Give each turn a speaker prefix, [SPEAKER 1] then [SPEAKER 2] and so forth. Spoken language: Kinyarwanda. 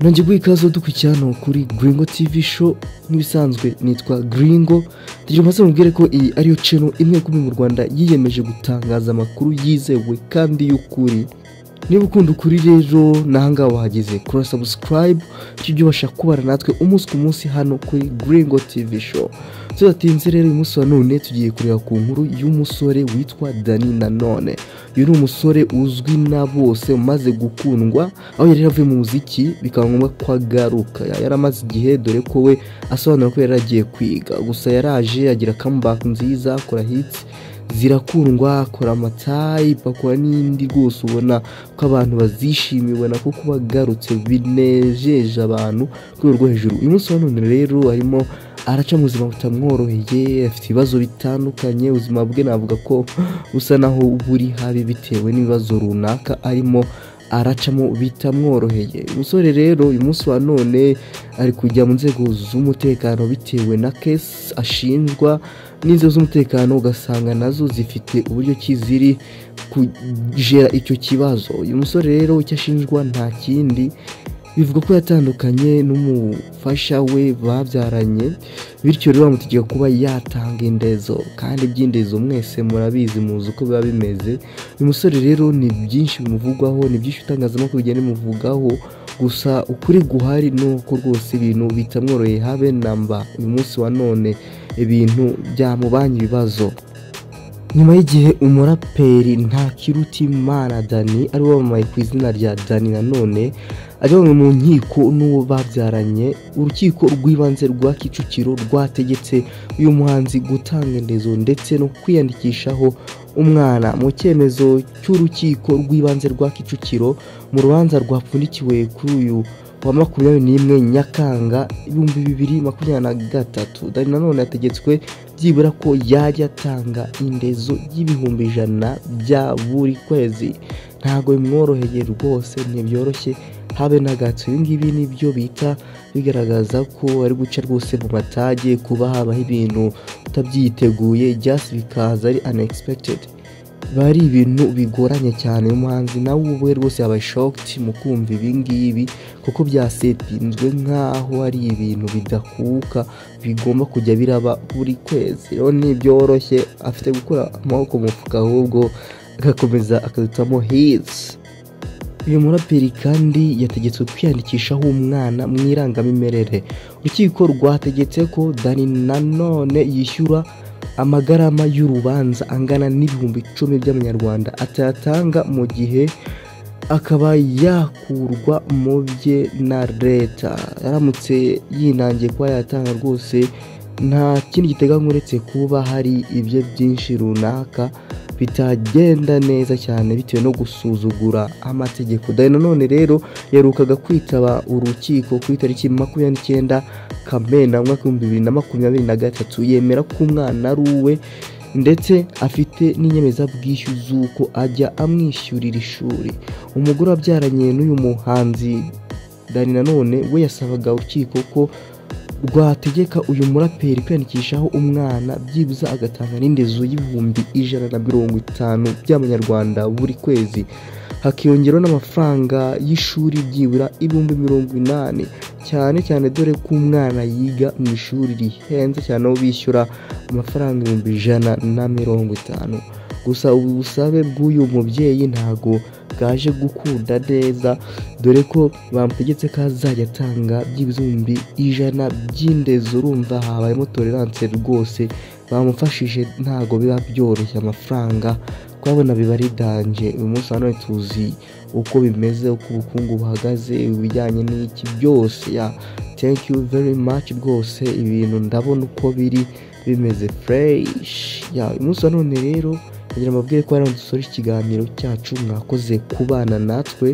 [SPEAKER 1] nongeye guha ikaze dukurikira ni ukuri Gringo TV show nk'ibisanzwe nitwa Gringo tugira umaze mubwire ko iyi ariyo channel imwe kumi mu Rwanda yiyemeje gutangaza amakuru yizewe kandi y'ukuri niba ukunda ukuri rero n'ahangaha wahageze kora subscribe bityo ujye ubasha kubara natwe umunsi ku munsi hano kuri Gringo TV show tudatinze rero uyu munsi wa none tugiye kureba ku nkuru y'umusore witwa Dani Nanone uyu ni umusore uzwi na bose umaze gukundwa aho yari yaravuye mu muziki bikaba ngombwa ko agaruka yari amaze igihe dore ko we asobanura ko yari agiye kwiga gusa yaraje agira comeback nziza akora hits zirakundwa akora amatayipe akora n'indi rwose ubona ko abantu bazishimiye ubona ko kuba agarutse binejeje abantu ku rwego rwo hejuru uyu munsi wa none rero arimo araca mu buzima butamworoheye afite ibibazo bitandukanye ubuzima bwe navuga ko busa naho buri habi bitewe n'ibibazo runaka arimo aracamo bitamworoheye umusore rero uyu munsi wa none ari kujya mu nzego z'umutekano bitewe na kesi ashinjwa n'inzego z'umutekano ugasanga nazo zifite uburyo ki ziri kugera icyo kibazo uyu musore rero icyo ashinjwa nta kindi bivuga ko yatandukanye n'umufasha we babyaranye bityo rero bamutegeka kuba yatanga indezo kandi iby'indezo mwese murabizi muzi uko biba bimeze uyu musore rero ni byinshi bimuvugwaho ni byinshi itangazamakuru bigenda bimuvugaho gusa ukuri guhari ni uko rwose ibintu bitamworoheye habe namba uyu munsi wa none ibintu byamubanye ibibazo nyuma y'igihe umuraperi ntakirutimana dani ari wamamaye ku izina rya dani nanone ajyanwe mu nkiko n'uwo babyaranye urukiko rw'ibanze rwa kicukiro rwategetse uyu muhanzi gutanga indezo ndetse no kwiyandikishaho umwana mu cyemezo cy'urukiko rw'ibanze rwa kicukiro mu rubanza rwapfundikiwe kuri uyu wa makumyabiri n'imwe nyakanga ibihumbi bibiri makumyabiri na gatatu dani nanone yategetswe byibura ko yajya atanga indezo y'ibihumbi ijana bya buri kwezi ntabwo bimworoheye rwose ntibyoroshye habe na gato ibi ngibi nibyo bita bigaragaza ko ari guca rwose mu matage kuba habaho ibintu utabyiteguye just bikaza ari unexpected biba ari ibintu bigoranye cyane umuhanzi nawe ubwe rwose yabaye shocked mu kumva ibi ngibi kuko byasetinzwe nk'aho ari ibintu bidakuka bigomba kujya biraba buri kwezi rero ntibyoroshye afite gukura amaboko mu mufuka ahubwo agakomeza akadutamo hizi uyu muraperi kandi yategetswe kwiyandikishaho umwana mu irangamimerere urukiko rwategetse ko dani nanone yishyura amagarama y'urubanza angana n'ibihumbi icumi by'amanyarwanda atayatanga mu gihe akaba yakurwa mu bye na leta aramutse yinangiye kuba yatanga rwose nta kindi giteganywa uretse kuba hari ibyo byinshi runaka bitagenda neza cyane bitewe no gusuzugura amategeko dani nanone rero yarukaga kwitaba urukiko ku itariki makumyabiri n'icyenda kamena mu mwaka w'ibihumbi bibiri na makumyabiri na gatatu yemera ko umwana ari uwe ndetse afite n'inyemezabwishyu z'uko ajya amwishyurira ishuri umugore wabyaranye n'uyu muhanzi dani nanone we yasabaga urukiko ko rwategeka uyu muraperi kwiyandikishaho umwana byibuze agatanga n'indezo y'ibihumbi ijana na mirongo itanu by'amanyarwanda buri kwezi hakiyongeraho n'amafaranga y'ishuri byibura ibihumbi mirongo inani cyane cyane dore ko umwana yiga mu ishuri rihenze cyane aho bishyura amafaranga ibihumbi ijana na mirongo itanu gusa ubu busabe bw'uyu mubyeyi ntago bwaje gukunda neza dore ko bamutegetse ko azajya atanga by'ibihumbi ijana by'indezo urumva habayemo tolerance rwose bamufashije ntabwo biba byoroshye amafaranga twabona biba ari danje uyu munsi wa none tuzi uko bimeze uko ubukungu buhagaze ibijyanye n'iki byose ya thank you very much rwose ibintu ndabona uko biri bimeze fresh ya uyu munsi wa none rero kugira ngo mbabwire ko hari dusore ikiganiro cyacu mwakoze kubana natwe